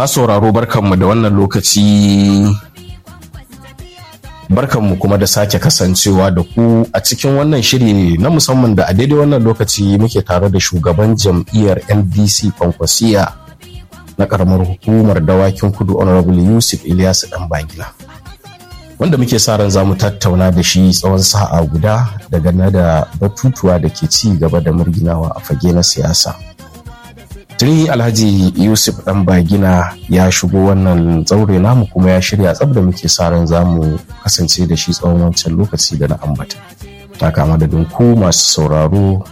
Masu sauraro barkanmu da wannan lokaci barkanmu kuma da sake kasancewa da ku a cikin wannan shiri na musamman da a daidai wannan lokaci muke tare da shugaban jam'iyyar ndc kwankwasiya na karamar hukumar dawakin kudu honorable yusuf ilyasu dan bagila wanda muke sa ran za mu tattauna da shi tsawon sa'a guda daga na da batutuwa da ke ci gaba da murginawa a fage na siyasa tuni alhaji yusuf dan bagina ya shigo wannan tsaure namu kuma ya shirya tsab da muke sa ran za mu kasance da shi tsawon wancan lokaci da na ambata ta kama da ku masu sauraro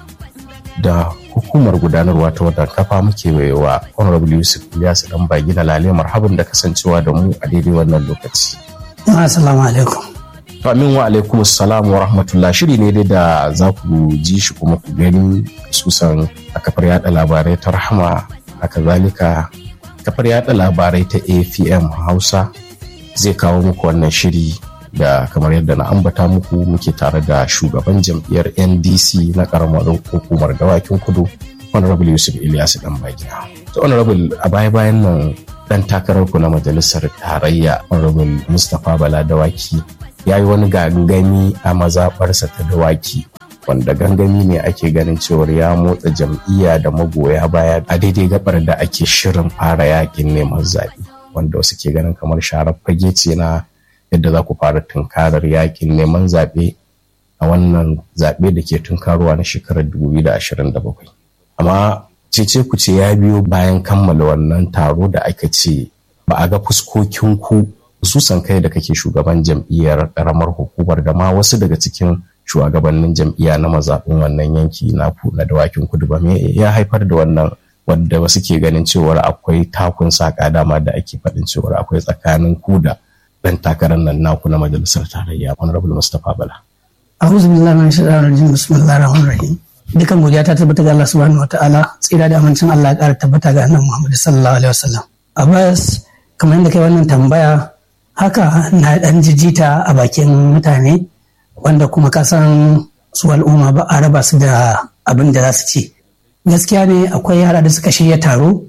da hukumar gudanarwa ta wadda kafa muke wa honorable yusuf ilyasu dan bagina lale marhaban da kasancewa da mu a daidai wannan lokaci assalamu alaikum amin wa alaikum assalam wa rahmatullah shiri ne dai da za ku ji shi kuma ku gani susan a kafar yada labarai ta rahama haka zalika kafar yada labarai ta afm hausa zai kawo muku wannan shiri da kamar yadda na ambata muku muke tare da shugaban jam'iyyar ndc na karamar hukumar dawakin kudu honorable yusuf ilyasu dan bagina to honorable a baya bayan nan dan takararku na majalisar tarayya honorable mustapha bala dawaki ya yi wani gangami a mazaɓarsa ta dawaki wanda gangami ne ake ganin cewar ya motsa jam'iyya da magoya baya a daidai gabar da ake shirin fara yakin neman zaɓe wanda wasu ke ganin kamar sharar fage ce na yadda za ku fara tunkarar yakin neman zaɓe a wannan zaɓe da ke tunkarowa na shekarar 2027 amma cece ku ce ya biyo bayan kammala wannan taro da aka ce ba a ga fuskokin ku hususan kai da kake shugaban jam'iyyar karamar hukumar da ma wasu daga cikin shugabannin jam'iyya na mazaɓin wannan yanki na na dawakin kudu ba me ya haifar da wannan wanda wasu ke ganin cewar akwai takun saka dama da ake faɗin cewar akwai tsakanin ku da ɗan takarar nan naku na majalisar tarayya honorable mustapha bala a'udhu billahi minash shaitanir rajim bismillahir rahmanir rahim dukan godiya ta tabbata ga Allah subhanahu wataala tsira da amincin Allah ya ƙara tabbata ga annabi Muhammad sallallahu alaihi wasallam Abbas kamar yadda kai wannan tambaya haka na dan jijita a bakin mutane wanda kuma ka san su al'umma ba a raba su da abin da za su ci gaskiya ne akwai yara da suka shirya taro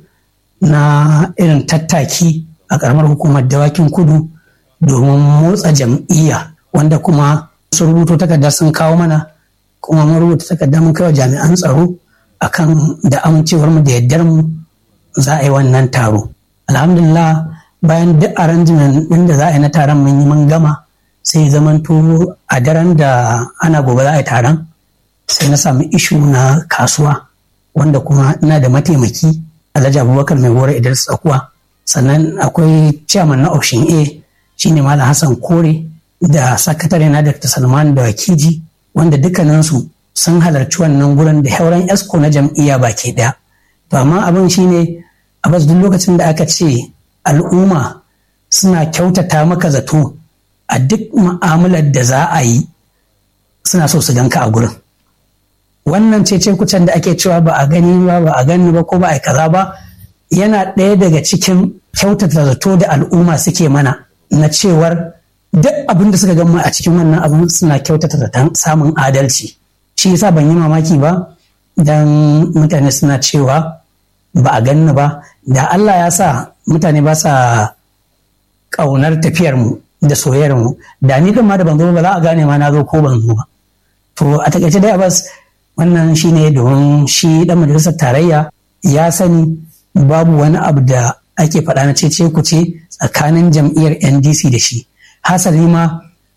na irin tattaki a karamar hukumar dawakin kudu domin motsa jam'iyya wanda kuma sun rubuto takarda sun kawo mana kuma mun rubuta takarda mun kai wa jami'an tsaro akan da amincewar mu da yaddar mu za a yi wannan taro alhamdulillah bayan duk arrangement din da za a yi na taron mun yi mun gama sai zamanto a daren da ana gobe za a yi taron sai na samu ishu na kasuwa wanda kuma ina da mataimaki alhaji abubakar mai gora idris tsakuwa sannan akwai chairman na option a shine malam hassan kore da sakatare na dr salman da wakiji wanda dukkaninsu sun halarci wannan gurin da hauran esco na jam'iyya baki daya to amma abin shine a bas duk lokacin da aka ce al'umma suna kyautata maka zato a duk mu'amalar da za a yi suna so su ganka a gurin wannan cece kucin da ake cewa ba a gani ba ba a gani ba ko ba a kaza ba yana ɗaya daga cikin kyautata zato da al'umma suke mana na cewar duk abin da suka gama a cikin wannan abin suna kyautata zaton samun adalci shi yasa ban yi mamaki ba dan mutane suna cewa ba a ganni ba da Allah ya sa mutane ba sa ƙaunar tafiyar mu da soyayyar mu da ni kan ma da ban zo ba za a gane ma na zo ko ban zo ba to a takaice dai Abbas wannan shine domin shi dan majalisar tarayya ya sani babu wani abu da ake faɗa na cece ku ce tsakanin jam'iyyar NDC da shi hasali ma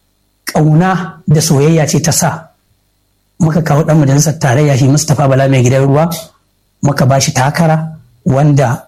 ƙauna da soyayya ce ta sa muka kawo ɗan majalisar tarayya shi mustapha bala mai gidan ruwa muka ba shi takara wanda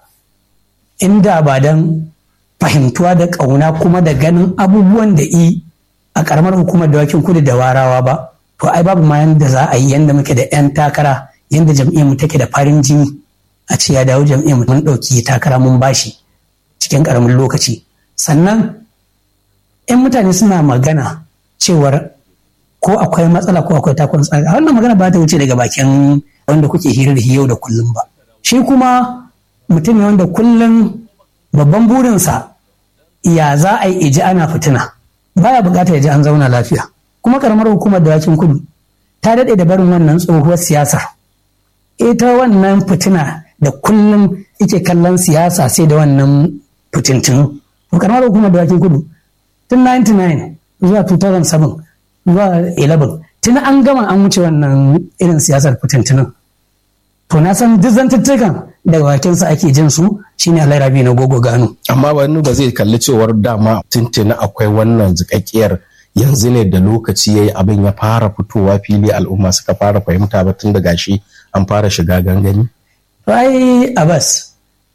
inda ba don fahimtuwa da ƙauna kuma da ganin abubuwan da i a ƙaramar hukumar dawakin kudu da warawa ba to ai babu ma yanda za a yi yanda muke da 'yan takara yanda jam'iyyar mu take da farin jini a ce ya dawo jam'iyyar mu mun ɗauki takara mun bashi cikin ƙaramin lokaci sannan 'yan mutane suna magana cewar ko akwai matsala ko akwai takon tsari wannan magana ba ta wuce daga bakin wanda kuke hira da yau da kullum ba shi kuma mutum ne wanda kullum babban burinsa ya za a yi iji ana fitina baya bukata ya ji an zauna lafiya kuma karamar hukumar dawakin kudu ta daɗe da barin wannan tsohuwar siyasar ita wannan fitina da kullum ike kallon siyasa sai da wannan fitintinu to karamar hukumar dawakin kudu tun 99 zuwa 2007 zuwa 11 tun an gama an wuce wannan irin siyasar fitintunin to na san duk zantuttukan daga bakinsa ake jin su shine Allah rabi na gogo gano amma wani ba zai kalli cewar dama tuntuni akwai wannan zikakkiyar yanzu ne da lokaci yayi abin ya fara fitowa fili al'umma suka fara fahimta ba tun da gashi an fara shiga gangani ai abbas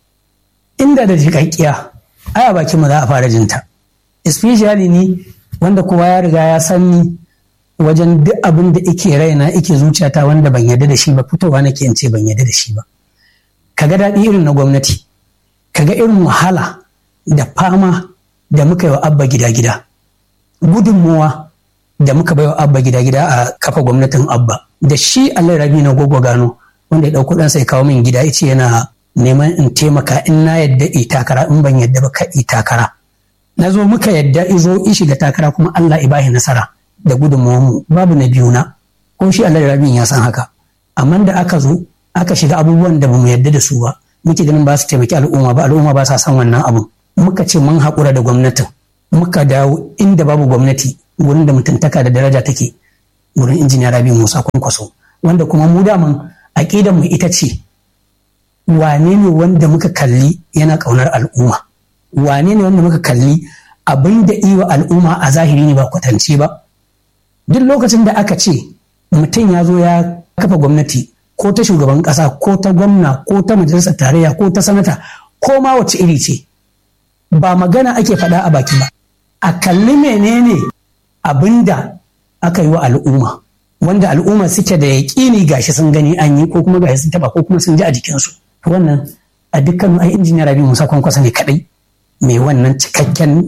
inda da jikakkiya ai a bakin mu za a fara jinta especially ni wanda kowa ya riga ya san ni wajen duk abin da ike raina ike zuciyata wanda ban yarda da shi ba fitowa nake in ce ban yarda da shi ba kaga daɗi irin na gwamnati kaga irin wahala da fama da muka yi wa abba gida-gida gudunmuwa da muka bai wa abba gida-gida a kafa gwamnatin abba da shi allah rabi na gogo gano wanda ya ɗauko ɗansa ya kawo min gida ya ce yana neman in taimaka in na yadda i takara in ban yadda ba ka i takara na zo muka yadda izo in shiga takara kuma allah i bahi nasara da gudunmuwanmu babu na biyu na ko shi allah rabi ya san haka amma da aka zo aka shiga abubuwan da bamu yadda da su ba muke ganin ba su taimaki al'umma ba al'umma ba sa san wannan abun muka ce mun haƙura da gwamnatin muka dawo inda babu gwamnati wurin da mutuntaka da daraja take wurin injiniya rabi musa kwankwaso wanda kuma mu daman aƙidan mu ita ce wane ne wanda muka kalli yana ƙaunar al'umma wane ne wanda muka kalli abin da iwa al'umma a zahiri ne ba kwatance ba duk lokacin da aka ce mutum ya zo ya kafa gwamnati ko ta shugaban ƙasa ko ta gwamna ko ta majalisar tarayya ko ta sanata ko ma wace iri ce ba magana ake faɗa a baki ba a kalli menene abin da aka yi wa al'umma wanda al'umma suke da yaƙini gashi sun gani an yi ko kuma gashi sun taba ko kuma sun ji a jikinsu wannan a dukkan ai injiniya rabi musa kwankwasa ne kadai mai wannan cikakken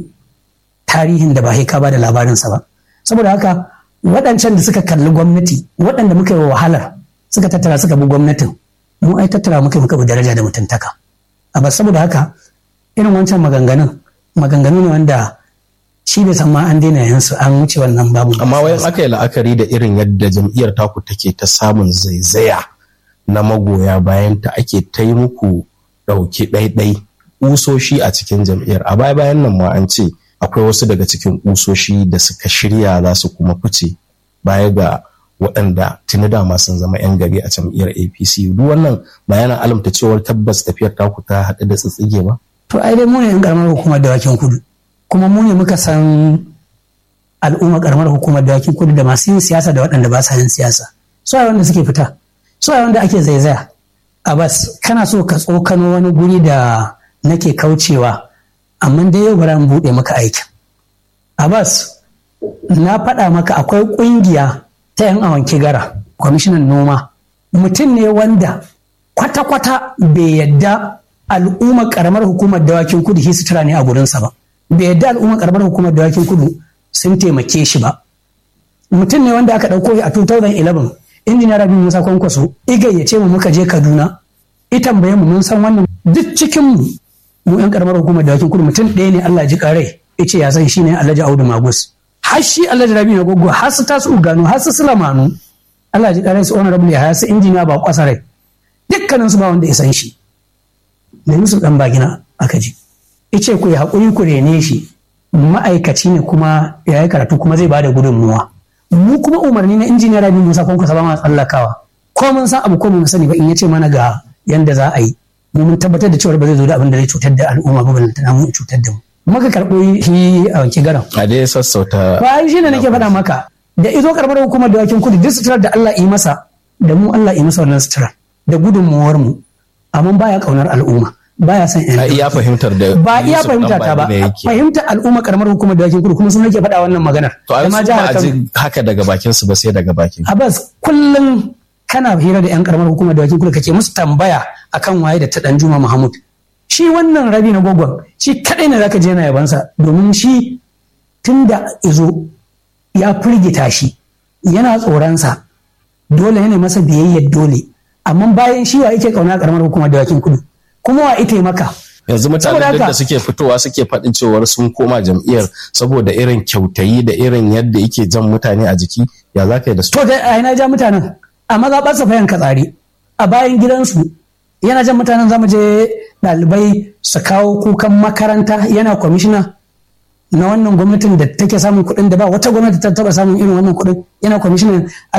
tarihin da ba ka ba da labarinsa ba saboda haka waɗancan da suka kalli gwamnati waɗanda muka yi wa wahalar suka tattara suka bi gwamnatin mu ai tattara muka muka bi daraja da mutuntaka a ba saboda haka irin wancan maganganun maganganu ne wanda shi bai san ma an daina yansu an wuce wannan babu amma wayan aka yi la'akari da irin yadda jam'iyyar taku take ta samun zaizaya na magoya bayan ta ake ta yi muku ɗauki ɗaiɗai ƙusoshi a cikin jam'iyyar a baya bayan nan ma an ce akwai wasu daga cikin ƙusoshi da suka shirya za su kuma fice baya ga waɗanda tuni dama sun zama 'yan gari a jam'iyyar apc duk wannan ba yana alamta cewar tabbas tafiyar taku ta haɗu da tsitsige ba to ai dai mu ne 'yan ƙaramar hukumar dawakin kudu kuma mu ne muka san al'umma karamar hukumar dawakin kudu da masu yin siyasa da waɗanda ba sa yin siyasa su a wanda suke fita su a wanda ake zaizaya a bas kana so ka tsokano wani guri da nake kaucewa amma dai yau bari buɗe maka aikin a bas na faɗa maka akwai ƙungiya ta yan awanki gara kwamishinan noma mutum ne wanda kwata-kwata bai yadda al'ummar karamar hukumar dawakin kudu shi sutura ne a gurinsa ba bai yadda al'ummar karamar hukumar dawakin kudu sun taimake shi ba mutum ne wanda aka ɗauko a 2011 injiniya rabi musa kwankwaso igayyace mu muka je kaduna ita tambaye mu mun san wannan duk cikin mu mu yan karamar hukumar dawakin kudu mutum ɗaya ne allah ji kare ice ya san shine alhaji audu magus har shi alhaji rabi na gogo har su tasu gano har su sulamanu allah ji kare su honorable ya har su injiniya ba kwasarai dukkanin su ba wanda ya san shi da yusuf dan bagina aka ji ice ku yi haƙuri ku rene shi ma'aikaci ne kuma ya yi karatu kuma zai bada gudunmuwa mu kuma umarni na injiniya rabi musa kwankwasa ba ma tsallakawa ko mun san abu ko mun sani ba in ya ce mana ga yanda za a yi mu mun tabbatar da cewa ba zai zo da abin da zai cutar da al'umma ba balantana mu cutar da mu muka karɓo shi a wanke garan a dai sassauta ba shi ne nake faɗa maka da izo karɓar hukumar da wakin kudu duk suturar da Allah yi masa da mu Allah yi masa wannan suturar da gudunmuwar mu amma baya kaunar al'umma baya son a iya fahimtar da ba iya Yusuf fahimta ta ba Ɗanbani ne yake. fahimtar al'umma karamar hukumar da wakin kudu kuma sun nake faɗa wannan maganar to a Da ma su ba jihar a Kano. ji haka daga bakin su ba sai daga bakin Abbas kullum kana hira da 'yan karamar hukumar da wakil kudu kake musu tambaya akan waye da ta dan Juma Mahmud. Shi wannan rabi na gogon shi kadai ne zaka je na yabansa domin shi tun da izo ya firgita shi yana tsoronsa dole ne masa biyayyar dole amma bayan shi wa yake kauna karamar hukumar da wakil kudu kuma wa ita maka yanzu Saboda mutanen duk haka- da suke fitowa suke faɗin cewar sun koma jam'iyyar saboda irin kyautayi da irin yadda yake jan mutane a jiki ya za ka yi da su To da a ina ja mutanen a mazaɓarsa fayan katsari a bayan gidansu yana jan mutanen zamu je ɗalibai su kawo kukan makaranta yana kwamishina na wannan gwamnatin da take samun kuɗin da ba wata gwamnati ta taɓa samun irin wannan kuɗin yana kwamishinan